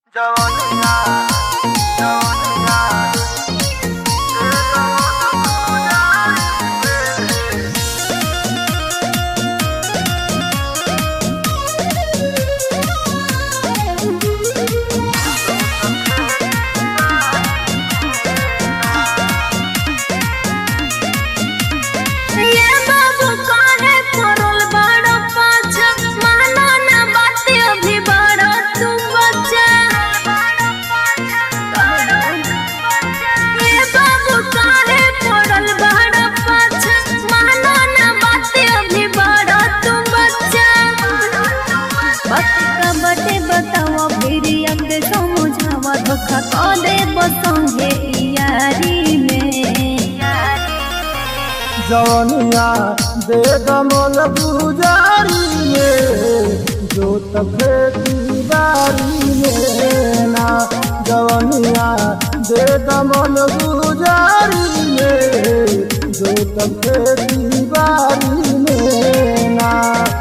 जवनिया जवनिया ये बाबू काहे पड़ल बड़ पाछा मानो ना बात अभी बड़ तू बच्चा ये बाबू काहे पड़ल बड़ पाछा मानो ना बात अभी बड़ तू बच्चा बात का बटे बताओ फिर अंग समझावा धोखा को दे बसंगे यारी में जवनिया दे दमन गुजारी में जो तफे बारी में ना जवनिया दे दमन गुजारी में जो तफे बारी में ना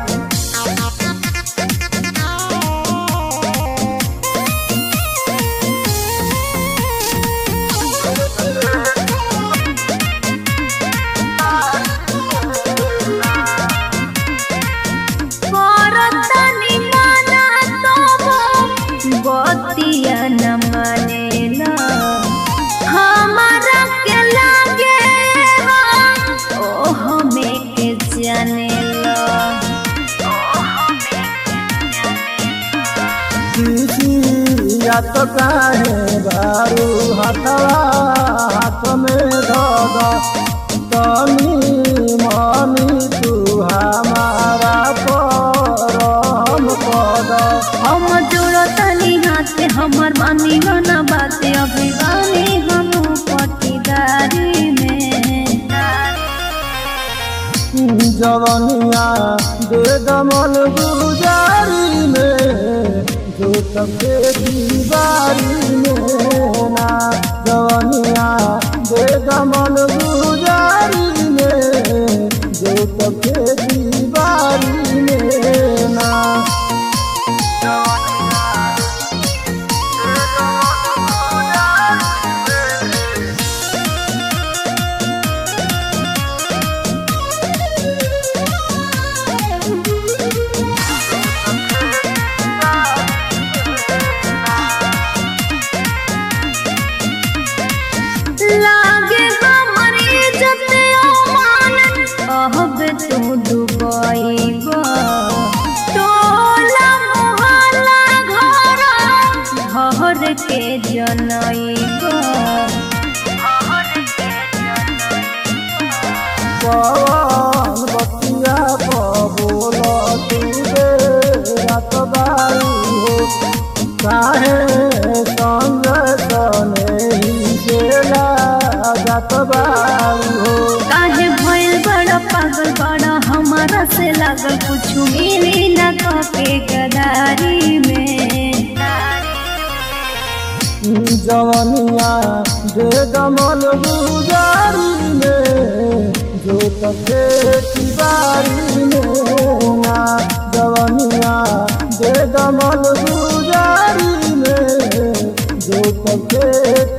करतनी माना तोबो बतिया न मानेला हमारा के लागे हो ओ हमें के जानेला या तो काहे बारू हाथवा हाथ में धग तनी मनी तू हमारा परम पद हम जोड़तनी हाथ हमर मानी ना बात अभी बानी हम पटीदारी में जवनिया दे दमन गुजारी में जो तबे दीवारी में ना जवनिया दे दमन गुजारी में जो तबे दीवारी में ना लागे हमर इज्जत अमान कहब तू डुबैबा टोला मोहल्ला घर घर के जनैबा पवन बतिया बोल तू दे रात बारू हो काहे संग तने ही गेला जात बारू हो काहे भइल बड़ा पागल बड़ा हमारा से लागल कुछ मिली ना के गदारी में जवनिया दे दमन गुजारी में जो तके बारी में ना जवनिया दे दमन गुजारी में जो तके